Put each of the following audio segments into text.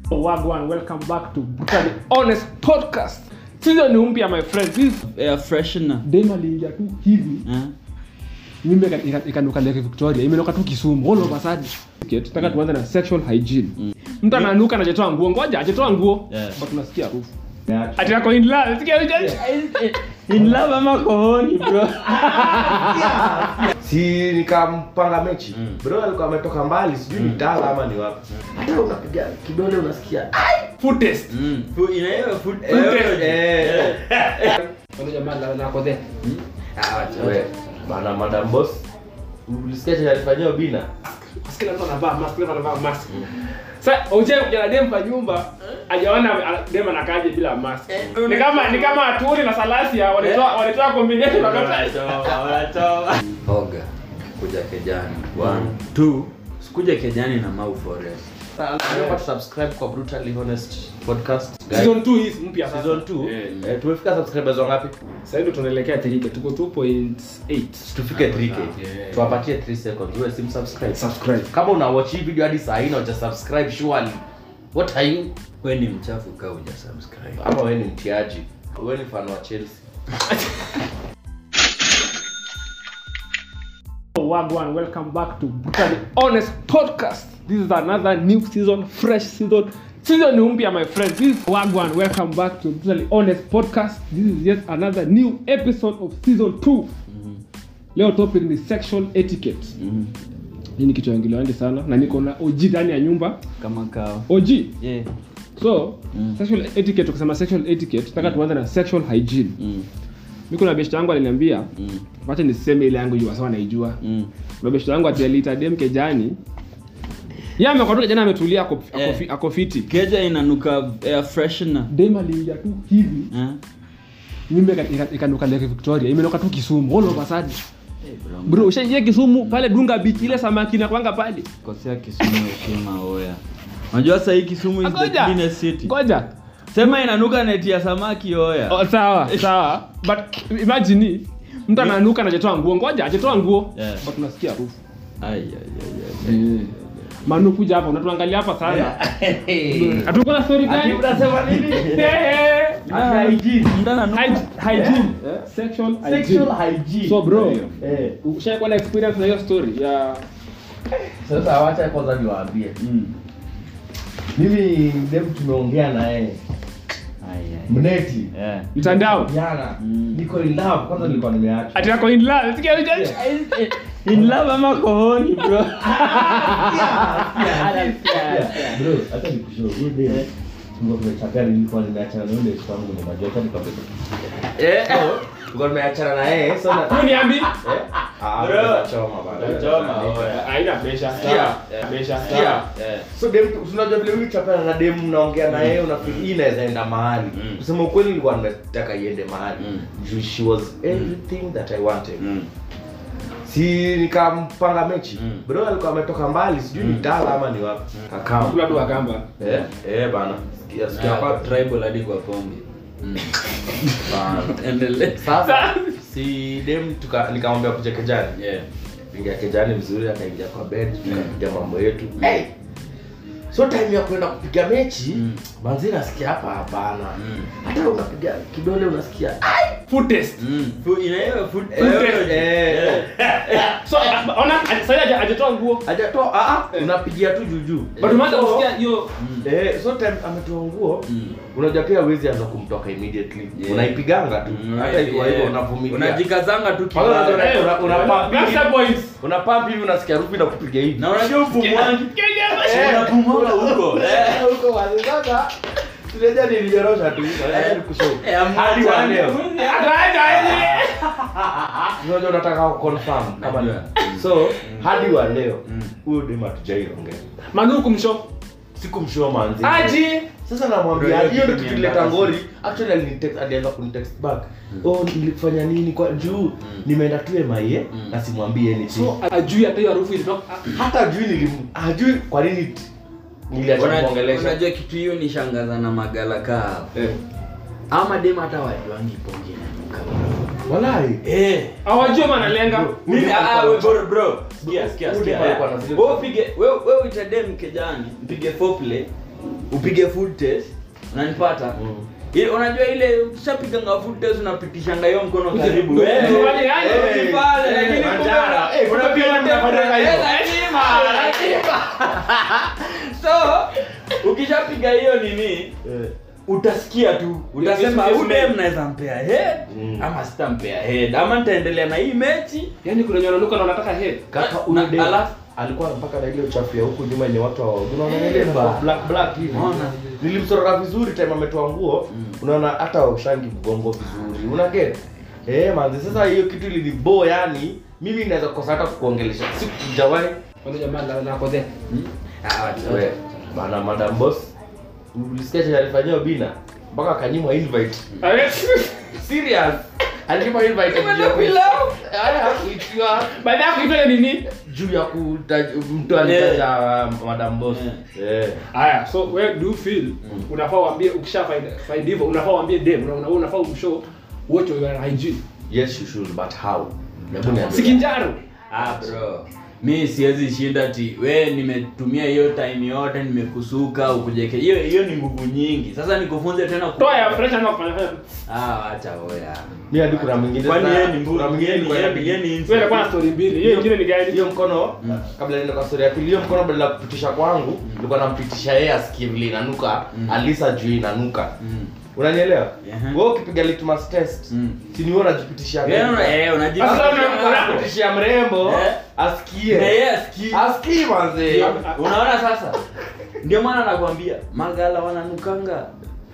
Wagwan, welcome back to Brutally Honest Podcast. Season ni mpya my friends. This air freshener dem aliingia tu hivi. eh? Mimba ika- ika- ikanuka Lake Victoria. Imenoka tu Kisumu. All of a sudden. Okay, tutaka tuanze na sexual hygiene. Mtu ananuka anajetoa nguo. Ngoja ajetoa nguo. Yeah. But tunasikia harufu. Ati yako in love. Sikia hiyo. in love ama kohoni bro si nikampanga mechi Mm. bro alikuwa ametoka mbali sijui ni tala ama ni wapi hata unapiga kidole unasikia Food test. mm. Fu- inaitwa food Eh, biology. eh. Wale jamaa la la kodhe. Ah, wacha we. bana madam boss ulisikia chenye alifanyia bina Kila mtu anavaa mask, kila mtu anavaa mask. Sasa uje kujana dem kwa nyumba, hajaona a- dem anakaje bila mask. Ni kama ni kama aturi na salasia walitoa walitoa combination wakati. Wanatoa, wanatoa. oga kuja kejani one two sikuja kejani na mau forest Naomba tusubscribe kwa brutally honest podcast guys. Season 2 hii mpya sasa. season 2 Eh. eh, tumefika subscribers wangapi Sasa hivi tunaelekea 3K, tuko 2.8. tufike 3k Yeah. tuwapatie 3 seconds uwe sim subscribe Subscribe. kama una watch hii video hadi saa hii na uja subscribe surely what are you we ni mchafu ka uja subscribe ama wewe ni mtiaji wewe ni fan wa Chelsea Wagwan, welcome back to Brutally Honest Podcast. This is another new season, fresh season. Season ni mpya my friends. This is Wagwan, welcome back to Brutally Honest Podcast. This is yet another new episode of season 2. Leo topic ni sexual etiquette. mm. Hii ni kitu ingiliwandi sana na niko na OG ndani ya nyumba. kama kao OG. yeah. So, Mm. sexual etiquette tukisema sexual etiquette, nataka tuanze na sexual hygiene. mm. Mimi kuna best yangu aliniambia, Mm. wacha niseme ile yangu juu sawa naijua. Mm. Kuna best yangu ati aliita dem kejani. Yeye amekwatoka jana ametulia ako, ako, Eh. fi- ako fiti. keja inanuka air freshener Dem aliingia tu hivi, eh? mimba ika- ika- ikanuka Lake Victoria, imenoka tu Kisumu. All of a sudden. hey, bro, Bro, ushaingia Kisumu pale Dunga Beach ile samaki na kwanga pale. kosea kisumu heshima oya unajua sahii kisumu is the Ngoja. cleanest city Ngoja. sema inanuka neti ya samaki oya Oh, sawa, sawa. But imagine mtu ananuka anajetoa nguo. Ngoja, ajetoa nguo. Yeah. But tunasikia harufu. Ai, ai, ai, ai. Manu kuja hapa, unatuangalia hapa sana. Hatuko na story gani? unasema nini Eh, Ah, mtu ananuka- Hyg- hygiene. Sexual hygiene. hygiene So bro, eh ushaikuwa na experience na hiyo story ya sasa wacha kwanza niwaambie Mm. mimi dem tumeongea na yeye Ai, ai. mneti Yeah. mtandao jana Mm. niko in love kwanza nilikuwa nimeacha ati yako in love sikia hiyo in love ama kohoni bro bro hata nikushow huyo dem tulikuwa tumechapia nilikuwa nimeachana na yule ex wangu ni majua hata nikwambia eh tulikuwa tumeachana na yeye so na niambi eh ah Bro. bro choma bana Choma, oya. haina pressure Sikia. pressure Sikia. Eh. so dem unajua vile huyu chapana na dem unaongea na yeye unafikiri hii inaweza enda mahali Mm. kusema ukweli nilikuwa nataka iende mahali Mm. juu she was everything that i wanted Mm. si nikampanga mechi Mm. bro alikuwa ametoka mbali sijui ni tala ama ni wapi kakao kula tu akamba eh eh bana sikia sikia Yeah, kwa tribal hadi kwa pombe Mm. bana Endelea. sasa si dem tuka nikamwambia kuja kejani Yeah. ingia kejani vizuri akaingia kwa bed tukapiga mambo yetu hey! so time ya kwenda kupiga mechi Mm. manzi nasikia hapa hapana Mm. hata unapiga kidole unasikia food test Mm. Fu- inaitwa food Eh, biology. eh. Yeah. so ona sasa haja ajetoa nguo hajatoa ah, ah, unapigia tu juujuu but umeanza So- kusikia hiyo Eh, so time ametoa nguo Mm. unajua pia huwezi anza kumtoka immediately Yeah. unaipiganga tu Mm, hata ikiwa hivyo yeah. unavumilia unajikazanga tu Kwanza kibaya. unajua- una- una pump hivi. Gangster boys unapampi hivi unasikia rupi na kupiga hivi na unajua upumuaji Kenya Eh. unapumua huko Eh, huko wazi sasa tunaja nilinyorosha tu acha nikushow Eh, amua hadi wa jana. leo Ataenda unajua unataka ku confirm kama ni- Najua. so hadi wa leo Mm. huyo dema tujaiongea Manu kumsho sikumshow manzi aji sasa namwambia Bro, hiyo hiyo ndio kitu ni tukileta embarrassing. ngori actually alinitext alianza kunitext back oh nilifanya nini kwa juu nimeenda tu MIA Mm. na simwambie anything so ajui hata hiyo harufu ilitoka hata ajui nilim ajui kwa nini t- niliacha Unajua- kuongelesha unajua kitu hiyo ni shangaza na magala kaa eh ama dem hata wajuangi ponge inanuka walai eh hawajui maana lenga Bro. mimi Udem ah, alikuwa we na- bro bro sikia sikia Udem sikia alikuwa na zile- wewe upige wewe wewe uitadem kejani mpige foreplay upige food test unanipata Mm. ile unajua ile ukishapiganga food test unapitishanga hiyo mkono karibu Ndio, Eh, ndio, eh, wale, yani, eh, pale, eh, lakini manjara. kumbe- Eh, kumbe unapiga pia mnafanyanga hivyo. Eh, lazima, lazima. so ukishapiga hiyo nini Eh. utasikia tu utasema yes, yes, ude ma'am." mnaweza mpea head Mm. ama sitampea head ama nitaendelea na hii mechi Yaani kuna wenye wananuka na wanataka head. kaka Na- huyo dem alafu- alikuwa mpaka na ile uchafu ya huku nyuma yenye watu hawa unaona ile Eh, ba. black black hivi Unaona. nilimsorora vizuri time ametoa nguo Mm. unaona hata ushangi mgongo vizuri una get eh manzi sasa hiyo kitu ilinibo yani mimi naweza kukosa hata kukuongelesha sikujawahi Wale jamaa la la kodhe. Hmm? Ah, wacha- we bana madam boss ulisikia chenye alifanyia bina mpaka akanyimwa invite serious alinyimwa invite Kwenda pilau? haya hakuitiwa Baada ya kuitwa nini? juu ya kutaja mtu alitaja madam boss eh Haya, so where do you feel unafaa uambie ukisha find find hivyo unafaa uambie dem una- una- unafaa umshow what your hygiene. yes you should but how hebu niambie Sikinjaro. Ah, bro mi siwezi shinda ti we nimetumia hiyo time yote nimekusuka ukujeke hiyo hiyo ni nguvu nyingi sasa nikufunze tena ku- Toa ya fresh ama kufanya fanya. ah acha oya mi hadi kuna mwingine kwani sasa- yeye ni kuna mbu mwingine yeye ni kwa yeye inabidi- ni- yeye ni Wewe unakuwa na story mbili. Hiyo ingine ni gani? hiyo mkono Mm. kabla niende kwa story ya pili hiyo mkono badala ya kupitisha kwangu nilikuwa nampitisha yeye asikie vile inanuka Mm. alisa juu inanuka Mm. unanielewa Ehe. wewe ukipiga litmus test Mm. si ni wewe unajipitishia Wewe una- eh, unajipa- Sasa una- una- unapitishia mrembo Eh. asikie Na yeye asikii. asikii manze unaona sasa ndio maana nakwambia magala wananukanga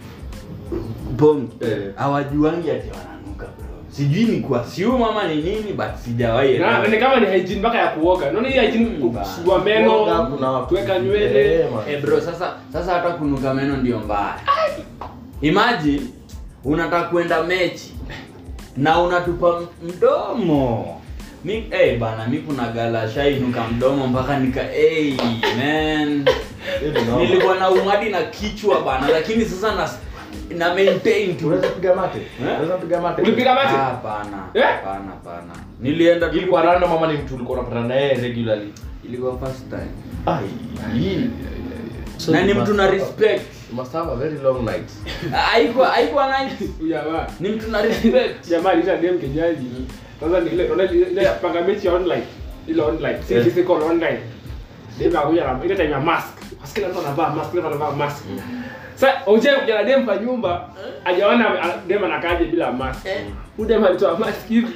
bongi Eh. hawajuangi ati wananuka bro sijui ni kwa siu mama ni nini but sijawahi Na elewa. ni kama ni hygiene mpaka ya kuoga. Unaona hii hygiene Mm, kusugua Kuoga, meno, kuna- kuweka nywele. Eh, man. Eh bro sasa sasa hata kunuka meno ndio mbaya imagine unataka kwenda mechi na unatupa mdomo mi eh bana mi kuna gala shainuka mdomo mpaka nika hey, man Hiyo ni noma. nilikuwa na umadi na kichwa bana lakini sasa na na maintain tu unaweza piga mate Eh? unaweza piga mate Ulipiga mate? Ah, hapana Eh? hapana hapana nilienda tu- ilikuwa random mama ni mtu ulikuwa unapata na yeye regularly ilikuwa first time ai So na you ni must mtu na have a- respect you must have a very long night haikuwa haikuwa nice Huyu jamaa. ni mtu na respect Jamaa alisha dem kejaji. Sasa ni ile unaona ile ile panga mechi ya online. Ile online. Si Yeah. physical online. Dem akuja na ile time ya mask. Kila mtu anavaa mask, kila mtu anavaa mask. Sasa uje kuja na dem kwa nyumba, hajaona a- dem anakaje bila mask. Huyu dem alitoa mask hivi.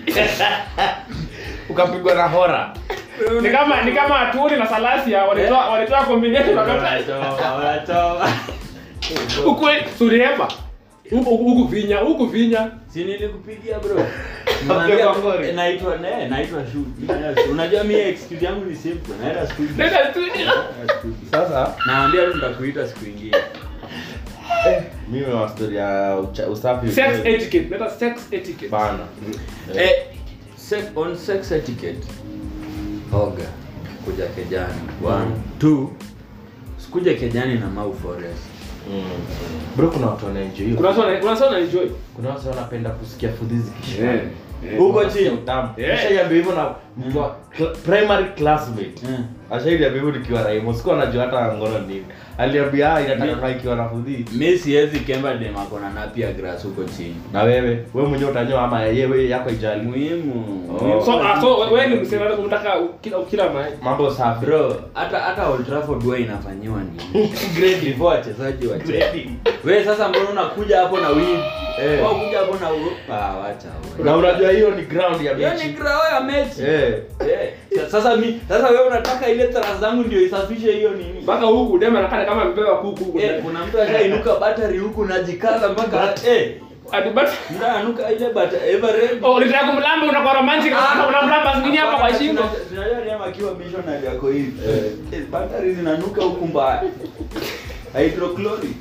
ukapigwa na hora Ni kama ni kama Aturi na Salasia walitoa walitoa combination wakati Wanatoa, wanatoa. huku suriema. Huku huku vinya, huku vinya. si nilikupigia bro Okay, Naambia, Wangori. eh, naitwa ne naitwa shoot Yes, unajua mimi excuse yangu ni simple naenda studio Nenda studio. Naenda studio. sasa naambia tu nitakuita siku ingine eh, mimi wa story ya ucha- usafi Sex etiquette. Nenda sex etiquette. bana eh, sex, on sex etiquette oga kuja kejani one two sikuja kejani na mau forest Mm. bro kuna watu wanaenjoy hiyo Kuna watu wana- kuna watu wanaenjoy. kuna watu wanapenda kusikia fudhi zikishika Eh, eh. Huko chini. utamu Eh. ashaiambia hivyo na mtu wa cl- primary classmate Mm. ashaiambia hivyo nikiwa raimo sikuwa najua hata ngono nini aliambia ah inataka kaa ikiwa na fudhi mi siwezi kemba demakona na pia grass huko chini na wewe wewe mwenyewe utanyoa ama yewe yako ijali muhimu Oh. So, ah, so wewe ni msema unataka kila kila mahali. mambo safi bro hata hata Old Trafford huwa inafanyiwa nini Grading. before wachezaji wacheze Grading. we sasa mbona unakuja hapo na win Eh. Wewe kuja hapo na u- ah wacha wewe. na unajua hiyo ni ground ya hiyo ni mechi grao ya mechi eh Eh, sa- sasa mi sasa wewe unataka ile tara zangu ndio isafishe hiyo nini Mpaka huku dem anakaa kama amebeba kuku huku. eh, kuna mtu ashainuka battery huku najikaza mpaka eh Ati but mtu ananuka ile bata everred Oh, ulitaka kumlamba unakuwa romantic kama unamlamba zingine hapa kwa shingo. Tunajua Rema akiwa missionary yako hivi. Eh. Eh, Battery zinanuka huku mbaya. Hydrochloric.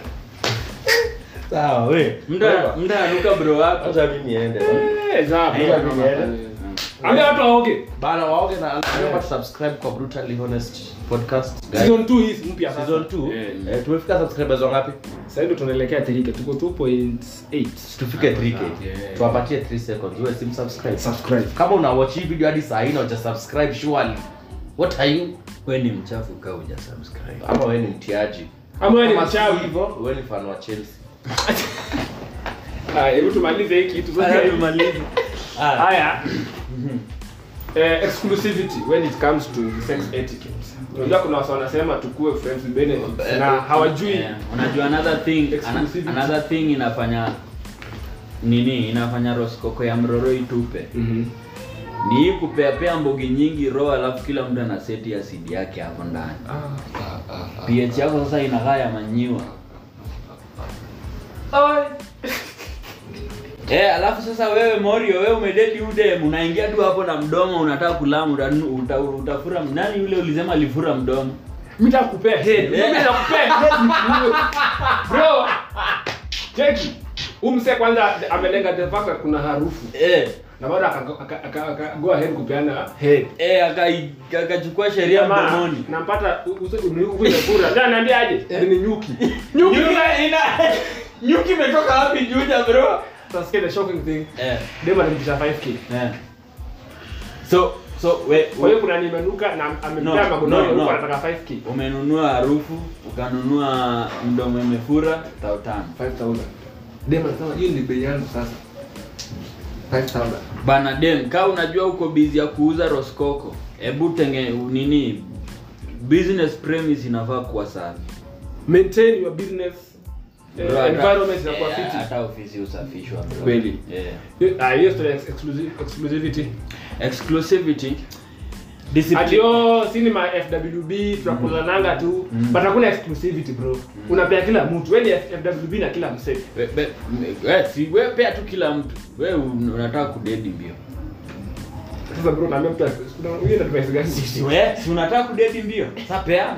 sawa we Mda mda anuka bro wako. acha mimi niende Eh, za. Eh, Acha mimi niende Ambia watu waoge. bana waoge na remember to subscribe kwa brutally honest podcast guys Season 2 hii mpya sasa. season 2 Eh. eh, tumefika subscribers wangapi Sasa hivi tunaelekea 3k. Tuko 2.8. tufike 3k Yeah. tuwapatie 3 seconds wewe sim subscribe Subscribe. kama una watch hii video hadi saa hii na uja subscribe surely what are you Wewe ni mchafu kaa uja subscribe. ama wewe ni mtiaji ama wewe ni Kama si mchawi hivyo, wewe ni fan wa Chelsea. Ah, hebu tumalize hii kitu sasa. Haya, tumalize. Ah, haya eh, exclusivity when it comes to sex etiquette unajua kuna wasa wanasema tukue friends with benefits na hawajui eh, unajua another thing ana- Exclusivity. another thing inafanya nini inafanya roskoko ya mroro itupe Mhm. ni hii kupeapea mbogi nyingi roho alafu kila mtu ana seti asidi yake hapo ndani ph yako sasa inakaa ya manyiwa Eh, alafu sasa wewe Morio, wewe umedeti udem, unaingia tu hapo na mdomo unataka kulamu uta, uta, utafura nani yule ulisema alifura mdomo? mimi nakupea head mimi nakupea head mkuu. bro cheki umse kwanza amelenga the fact that kuna harufu Eh, na bado aka- aka- aka- aka- go ahead kupeana head eh akai- akachukua sheria Jamaa, mdomoni. nampata umefura ndio anaambia aje ni nyuki nyuki Nyuki ina nyuki imetoka wapi Juja bro? Utasikia the shocking thing Eh, dem alimpisha 5k eh. So so we, kwa hiyo kuna nimenuka na amempea No, magodoro no, huko no. anataka 5k umenunua harufu, ukanunua mdomo imefura tao tano. 5000 dem anasema hiyo ni bei yangu sasa 5000 Bana dem, ka unajua uko busy ya kuuza roskoko, hebu tenge nini business premise inafaa kuwa safi. maintain your business eh, Bro, hata- environment inakuwa eh, fiti hata ofisi usafishwa bro. Kweli. Yeah. Hiyo- ah, hiyo story ya exclusive exclusivity Exclusivity. Discipline. ati oh cinema FWB tunakulananga tu Mm. but hakuna exclusivity bro unapea kila mtu wewe ni FWB na kila msee We, we, we, si we pea tu kila mtu. We un- unataka kudedi mbio. sasa bro naambia mtu kuna huyo na device gani Si we, si unataka kudedi mbio. Sasa peana.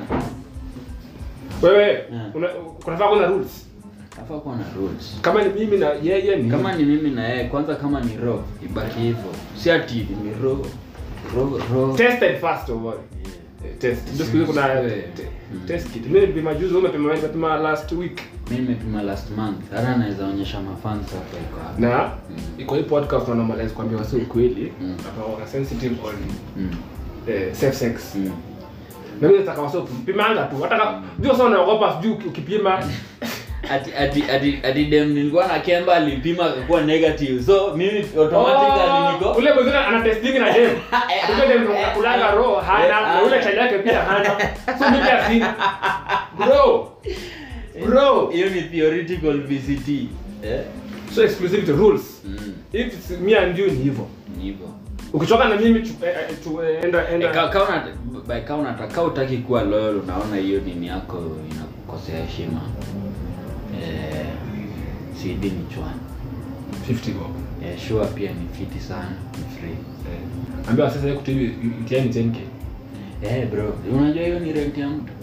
wewe Yeah. una kunafaa kuna rules Nafaa kuwa na rules. kama ni mimi na yeye ni Kama ni mimi na yeye, kwanza kama ni raw, ibaki hivyo. Si ati ni raw. Raw, raw. tested first of all Eh, test ndio siku hizi kuna Yeah. te- test kit mimi nilipima juzi wewe umepima umepima last week Mimi nimepima last month. Hata naweza onyesha mafans hapa iko hapa. na iko hii podcast na normalize kwambia wasi ukweli Mm. hapa wana sensitive on Mm. eh, safe sex Mm. na mimi nataka wasi kupimanga tu hata kama ndio sasa unaogopa sijui uki- ukipima ati ati ati ati dem nilikuwa na Kemba alipima akakuwa negative. So mimi automatically niko ule mwingine ana testing na dem ule dem ndo kulanga roho hana na ule chali yake pia hana so mimi pia sina bro bro hiyo ni theoretical VCT. Eh? so exclusivity rules Mm. if it's me and you ni hivyo Ni hivyo. ukichoka na mimi tu, eh, eh, tu eh, enda Eh, enda ka- ka una- by ka unataka utaki kuwa loyal unaona hiyo nini yako inakukosea heshima eh, CD ni chwani 50 bob eh, sure pia ni fiti sana ni free eh ambia sasa yeye kutibi utiani 10k eh, bro unajua hiyo ni rent ya mtu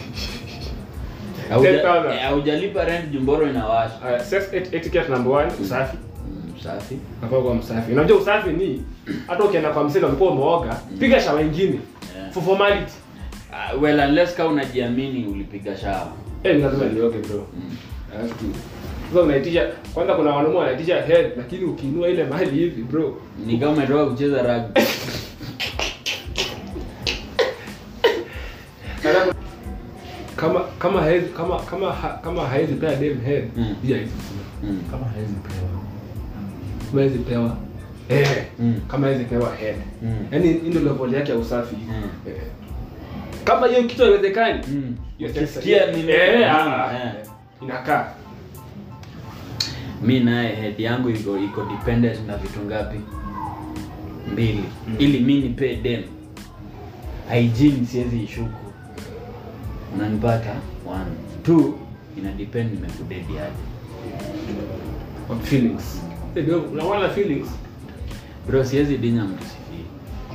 Hauja- 10,000. eh, haujalipa rent jumboro inawasha uh, sex et- etiquette number 1 usafi Mm, safi nafaa kuwa msafi unajua usafi ni hata ukienda kwa msela ulikuwa umeoga piga shawa ingine Yeah. for formality uh, well unless ka unajiamini ulipiga shawa eh ni lazima nioge bro mm. I have to sasa unaitisha kwanza kuna wanaume wanaitisha head lakini ukiinua ile mahali hivi bro ni kama umetoka kucheza rugby Alafu, kama kama haezi kama kama ha- kama haezi pea dem head Mm. pia hizi mm. kama haezi pewa kama haezi pewa eh Mm. kama haezi pewa head Mm. yaani hii ndio level yake ya usafi Mm. eh. kama hiyo kitu haiwezekani Mm. hiyo Ukisikia sex- nini- eh, Mm, ah, eh. inakaa mi naye head yangu iko iko dependent na vitu ngapi mbili Mm. ili mi nipe dem hygiene siwezi ishuku unanipata one two ina depend nimekudedi aje on feelings Eh, ndio, unaona feelings bro siwezi dinya mtu sifii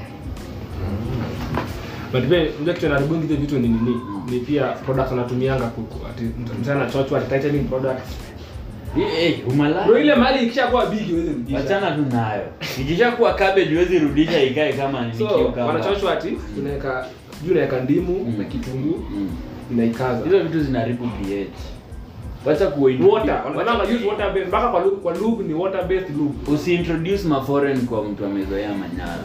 but pia unajua kitu inaribungi hizo vitu ni nini Mm. ni pia products wanatumianga kuku ati mtana chochwa ati tightening products hey, umalaya bro ile mali ikishakuwa big iweze rudisha wachana tu nayo ikishakuwa cabbage huwezi rudisha ikae kama ni so cucumber. wanachochwa ati unaweka juu unaweka ndimu Mm. na kitunguu Mm. inaikaza hizo vitu zinaharibu ph wacha kuwa water wanaona use water based mpaka kwa lube, kwa lube ni water based lube usiintroduce maforeign kwa mtu amezoea manyara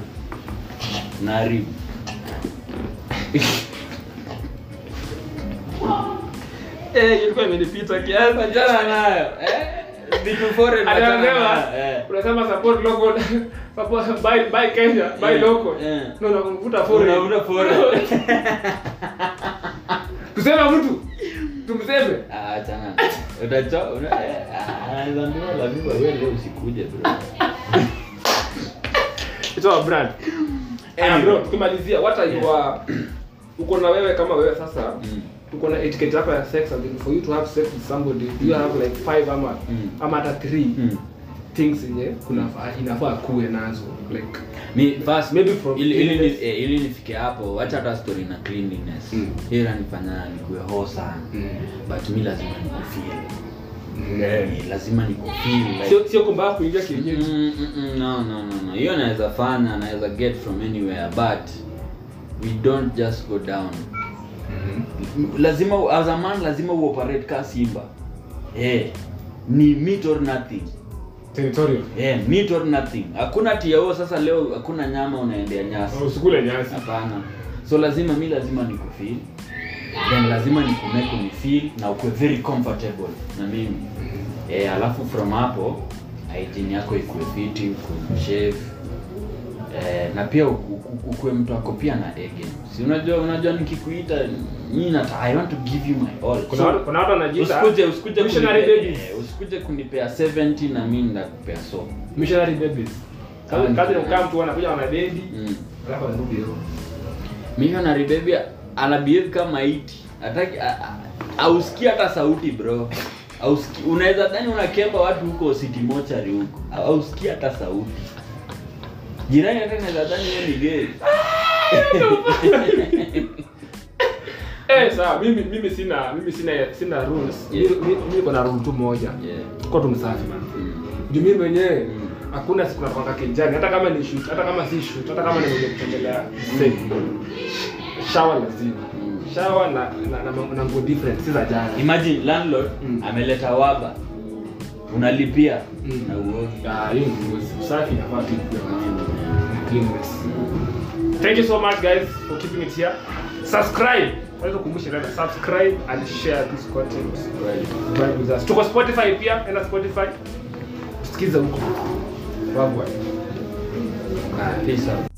naharibu Eh, ilikuwa imenipita kiasi. Achana nayo. Eh, vitu foreign achana Anaelewa. nayo. Eh. Unasema support local. Support buy buy Kenya, buy Yeah, local. yeah. No, no, unavuta foreign. Unavuta foreign. Tuseme mtu. Tumseme. Ah, achana. Utacho una eh, ah, anaweza ambiwa lazima wewe leo usikuje bro. It's our brand. Eh, Anyway. bro, tukimalizia what are Yeah. your uko na wewe kama wewe sasa Mm. uko na etiquette yako ya sex and for you to have sex with somebody do you have like five ama Mm. ama hata three Mm. things yenye kuna inafaa kuwe nazo like Mi first Maybe from ili ili ni- cleanliness. eh, ili nifike hapo, wacha hata story na cleanliness. Mm. Hiyo inanifanya nikuwe ho sana. But mi lazima nikufeel. Eh, lazima nikufeel like sio sio kwamba kuingia kienyeji Mm, mm, mm, no no no no hiyo naweza fanya naweza get from anywhere but we don't just go down M- lazima as a man lazima uoperate ka simba eh ni meat or nothing territorial eh meat or nothing hakuna tiao sasa leo hakuna nyama unaendea nyasi usikule nyasi hapana so lazima mi lazima nikufeel then lazima nikumeke ni feel na ukue very comfortable na mimi eh, alafu from hapo hygiene yako ikue fiti ukue shave eh, na pia uku- uku- ukue mtu ako pia na ege si unajua unajua nikikuita mi nata i want to give you my all kuna watu kuna watu wanajiita usikuje usikuje missionary kunipea- babies eh, usikuje kunipea 70 na mi ndakupea so missionary babies kazi Ah, kazi ni mm. kukaa mtu anakuja wanadedi mm. alafu anarudi hivyo missionary baby ana behave kama iti hataki a- a- ausikii hata sauti bro ausikii unaweza dhani unakemba watu huko city mochari huko ausikii hata sauti jirani hata naweza dhani wewe ni gay eh sawa mimi mimi sina mimi sina sina rules Yeah. mimi mimi niko na rule tu moja yeah. kwa tu msafi man mm. juu mimi mwenyewe Mm. hakuna siku nakwanga kinjani hata kama ni shoot hata kama si shoot hata kama nimekuja kutembelea set shower lazima Mm. shower na na, na, na nguo different si za jana imagine landlord Mm. ameleta waba unalipia Mm. na uogi Ah, hiyo ni usafi inafaa tu ikuwe na cleanliness thank you so much guys for keeping it here subscribe naweza kukumbusha tena subscribe and share this content Vibe with us. tuko spotify pia enda spotify sikiza huko wagwa Peace out.